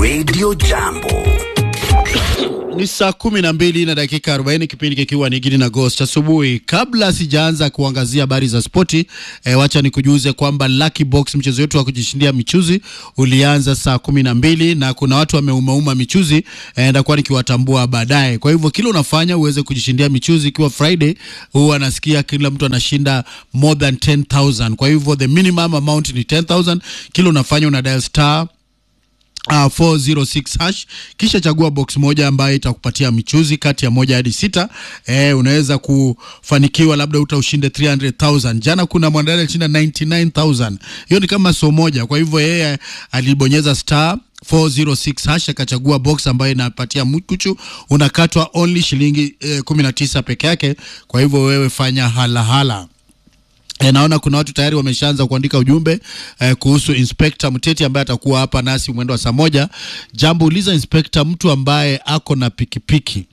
Radio Jambo. Ni saa kumi na mbili na dakika arobaini kipindi kikiwa ni Gidi na Ghost asubuhi. Kabla sijaanza kuangazia habari za spoti e, wacha nikujuze kwamba Lucky Box mchezo wetu wa kujishindia michuzi ulianza saa kumi na mbili na kuna watu wameumauma michuzi e, ndakuwa nikiwatambua baadaye. Kwa hivyo kila unafanya uweze kujishindia michuzi, ikiwa Friday huwa anasikia kila mtu anashinda more than 10000 kwa hivyo the minimum amount ni 10000 kila unafanya una dial star Uh, 406 hash kisha chagua box moja ambayo itakupatia michuzi kati ya moja hadi sita. Eh, unaweza kufanikiwa labda uta ushinde 300,000. Jana kuna mwanadada alishinda 99,000. Hiyo ni kama so moja. Kwa hivyo yeye alibonyeza star 406 hash akachagua box ambayo inapatia mkuchu, unakatwa only shilingi eh, 19 peke yake. Kwa hivyo wewe fanya halahala hala. E, naona kuna watu tayari wameshaanza kuandika ujumbe eh, kuhusu Inspector Mteti ambaye atakuwa hapa nasi mwendo wa saa moja. Jambo uliza Inspector, mtu ambaye ako na pikipiki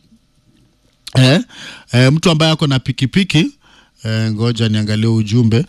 eh, eh, mtu ambaye ako na pikipiki eh, ngoja niangalie ujumbe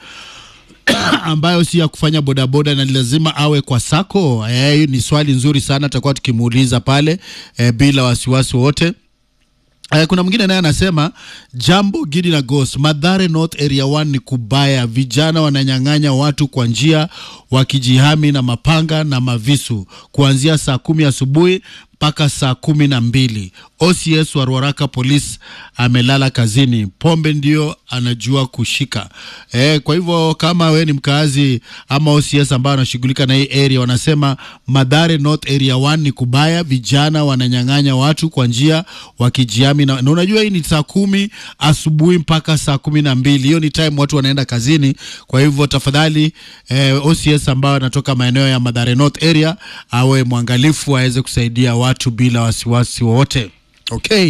ambayo si ya kufanya bodaboda na ni lazima awe kwa sako. Eh, ni swali nzuri sana, tutakuwa tukimuuliza pale eh, bila wasiwasi wote. Uh, kuna mwingine naye anasema jambo Gidi na Ghost, Madhare North Area 1 ni kubaya, vijana wananyang'anya watu kwa njia wakijihami na mapanga na mavisu kuanzia saa kumi asubuhi mpaka saa kumi na mbili. OCS wa Ruaraka Police amelala kazini, pombe ndio anajua kushika. E, kwa hivyo kama we ni mkaazi ama OCS ambao anashughulika na hii area, wanasema Madhare North Area 1 ni kubaya, vijana wananyang'anya watu kwa njia wakijiami na, na unajua hii ni saa kumi asubuhi mpaka saa kumi na mbili. Hiyo ni time watu wanaenda kazini. Kwa hivyo tafadhali eh, OCS ambao anatoka maeneo ya Madhare North area awe mwangalifu aweze kusaidia watu bila wasiwasi wowote. Okay.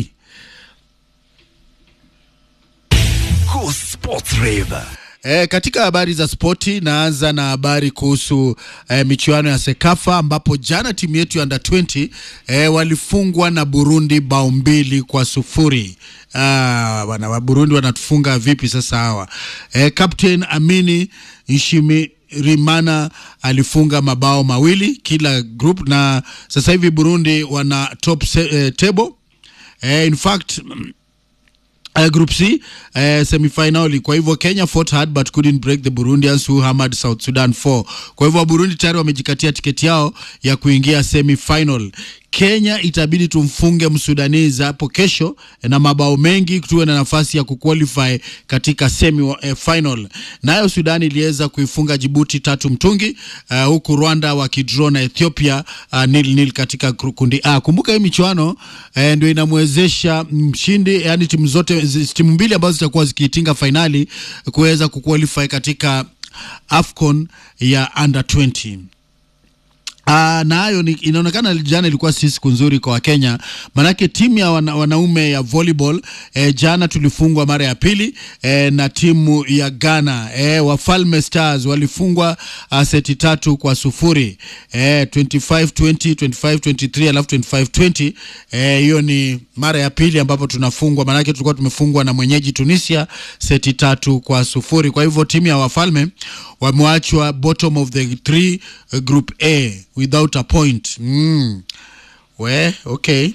Go Sports Rave. E, katika habari za spoti naanza na habari kuhusu e, michuano ya Sekafa ambapo jana timu yetu ya under 20 e, walifungwa na Burundi bao mbili kwa sufuri. Ah, bwana wa Burundi wanatufunga vipi sasa hawa? E, Captain Amini Nshimi Rimana alifunga mabao mawili kila group na sasa hivi Burundi wana top se, eh, table eh, in fact Uh, group C uh, semifinali. Kwa hivyo Kenya fought hard but couldn't break the Burundians who hammered South Sudan 4. Kwa hivyo Burundi tayari wamejikatia tiketi yao ya kuingia semifinal. Kenya itabidi tumfunge Msudanizi hapo kesho na mabao mengi tuwe na nafasi ya kuqualify katika semi eh, final. Nayo Sudan iliweza kuifunga Jibuti tatu mtungi uh, huku Rwanda wakidraw na Ethiopia uh, nil nil katika kundi A. Kumbuka hii michuano eh, ndio inamwezesha mshindi, yani timu zote timu mbili ambazo zitakuwa zikiitinga fainali kuweza kuqualify katika AFCON ya under 20. Uh, na hayo inaonekana jana ilikuwa si siku nzuri kwa Wakenya, manake timu ya wana, wanaume ya volleyball eh, jana tulifungwa mara ya pili eh, na timu ya Ghana eh, Wafalme Stars walifungwa uh, seti tatu kwa sufuri eh, 25 20 25 23 alafu 25 20 eh, hiyo ni mara ya pili ambapo tunafungwa, manake tulikuwa tumefungwa na mwenyeji Tunisia seti tatu kwa sufuri. Kwa hivyo timu ya Wafalme wameachwa bottom of the three uh, group A without a point. Mm. We, okay.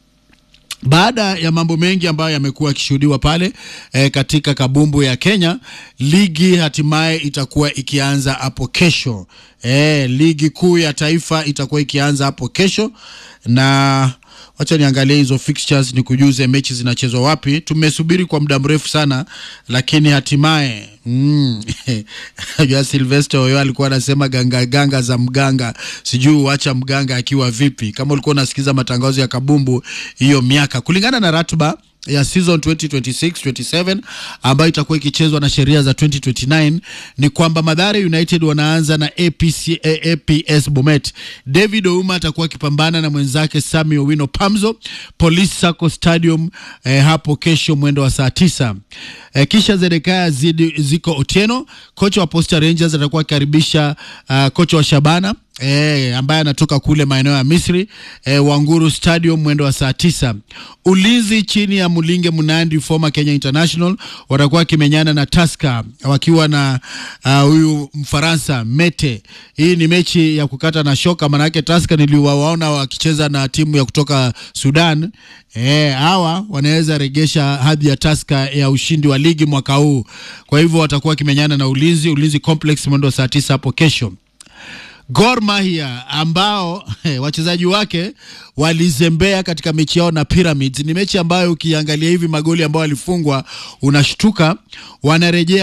Baada ya mambo mengi ambayo yamekuwa yakishuhudiwa pale e, katika kabumbu ya Kenya, ligi hatimaye itakuwa ikianza hapo kesho. E, ligi kuu ya taifa itakuwa ikianza hapo kesho na wacha niangalie hizo fixtures ni kujuze mechi zinachezwa wapi. Tumesubiri kwa muda mrefu sana, lakini hatimaye mm, ya Sylvester Oyo alikuwa anasema ganga ganga za mganga, sijui uacha mganga akiwa vipi. Kama ulikuwa unasikiza matangazo ya kabumbu hiyo miaka, kulingana na ratiba ya season 2026-27 ambayo itakuwa ikichezwa na sheria za 2029 ni kwamba Mathare United wanaanza na APC, APS Bomet. David Ouma atakuwa akipambana na mwenzake Sami Owino Pamzo Police Sacco Stadium eh, hapo kesho mwendo wa saa tisa. Eh, kisha Zedekaya zidi, ziko Otieno, kocha wa Posta Rangers atakuwa akikaribisha uh, kocha wa Shabana E, ambaye anatoka kule maeneo ya Misri e, Wanguru Stadium mwendo wa saa tisa. Ulinzi chini ya Mulinge Munandi former Kenya International watakuwa wakimenyana na Tusker wakiwa na huyu uh, Mfaransa Mete. Hii ni mechi ya kukata na shoka, manake Tusker niliwaona wakicheza na timu ya kutoka Sudan. E, hawa wanaweza regesha hadhi ya Tusker ya ushindi wa ligi mwaka huu. Kwa hivyo watakuwa wakimenyana na Ulinzi Ulinzi Complex mwendo wa saa tisa hapo kesho. Gor Mahia ambao wachezaji wake walizembea katika mechi yao na Pyramids. Ni mechi ambayo ukiangalia hivi magoli ambayo walifungwa unashtuka, wanarejea